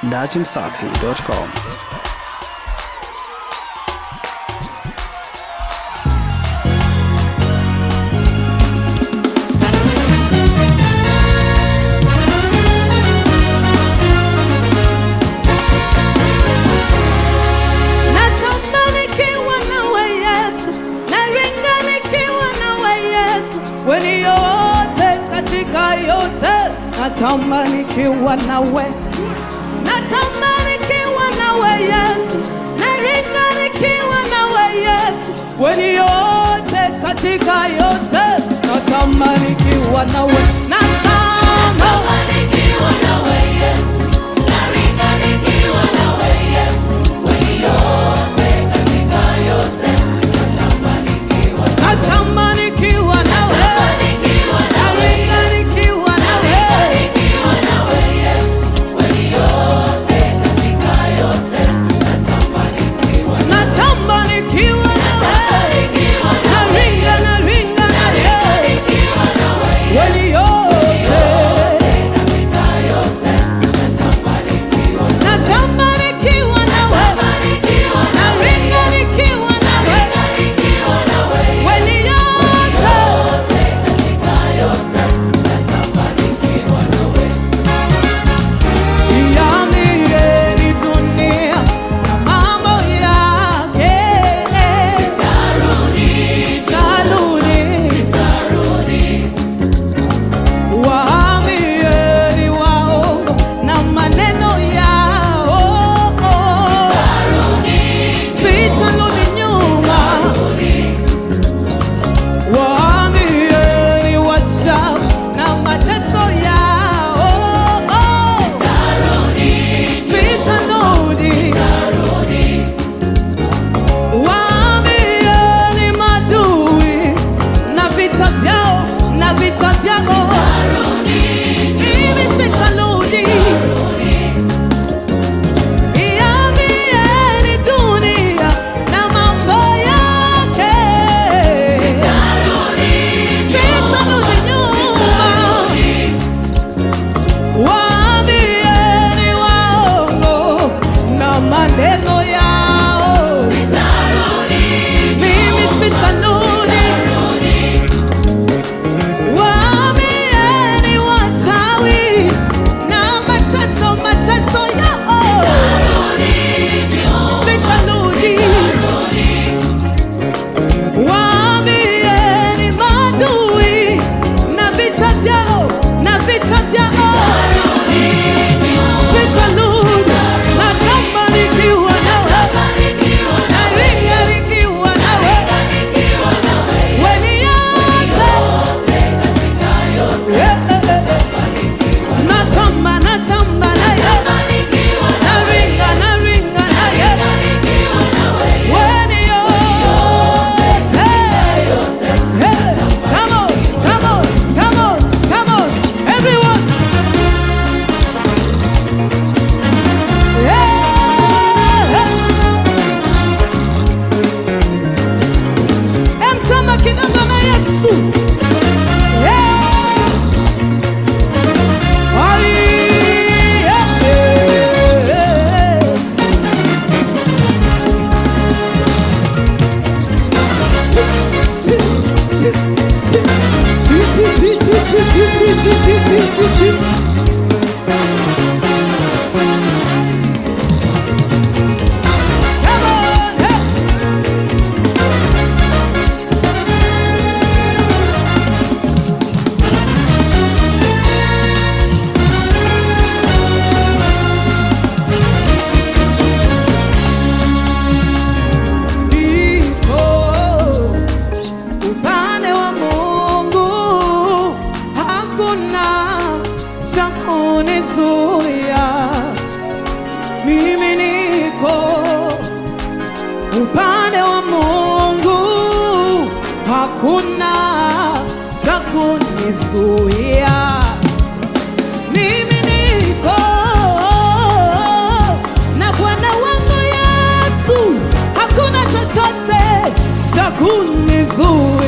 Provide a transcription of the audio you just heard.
datimsafi.com. Natamani nikiwa nawe Yesu, naringa nikiwa nawe Yesu, weni yote katika yote, natamani nikiwa nawe, natamani nikiwa nawe Yesu, naringa nikiwa nawe Yesu, weni yote katika yote, natamani nikiwa nawe, natamani natamani nikiwa nawe, naringa nikiwa nawe. Natamba nikiwa nawe, naringa naringa nawe, wali yote. Natamba nikiwa nawe, naringa nikiwa nawe, wali yote. Iambie dunia na mambo yake. Sitarudi. Waambieni waongo na maneno yao. Sitarudi nyuma. Waambieni wachawi na mateso yao. Sitarudi. Waambieni madui na vita vyao na vita vyao. Mimi sitarudi. Iambieni dunia na mambo yake. Sitarudi nyuma. Waambieni waongo na maneno yao. Mimi sitarudi. Waambieni wachawi na mateso mateso yao. Sitarudi. Waambieni maadui na vita vyao na vita vyao. Sitarudi. Natamba nikiwa nawe. Naringa nikiwa nawe. Weni yote. Eh, eh, eh. Natamba, natamba naye. Naringa, naringa naye. Weni yote. Eh, come on, come on, come on, come on. Everyone. Eh, eh. Emtamba kidogo na Yesu. Eh. Ai, eh, eh. Come on, hey. Niko upande wa Mungu, hakuna cha kunizuia. Mimi niko upande wa Mungu, hakuna cha kunizuia. Mimi niko na Bwana wangu Yesu, hakuna chochote cha kunizuia.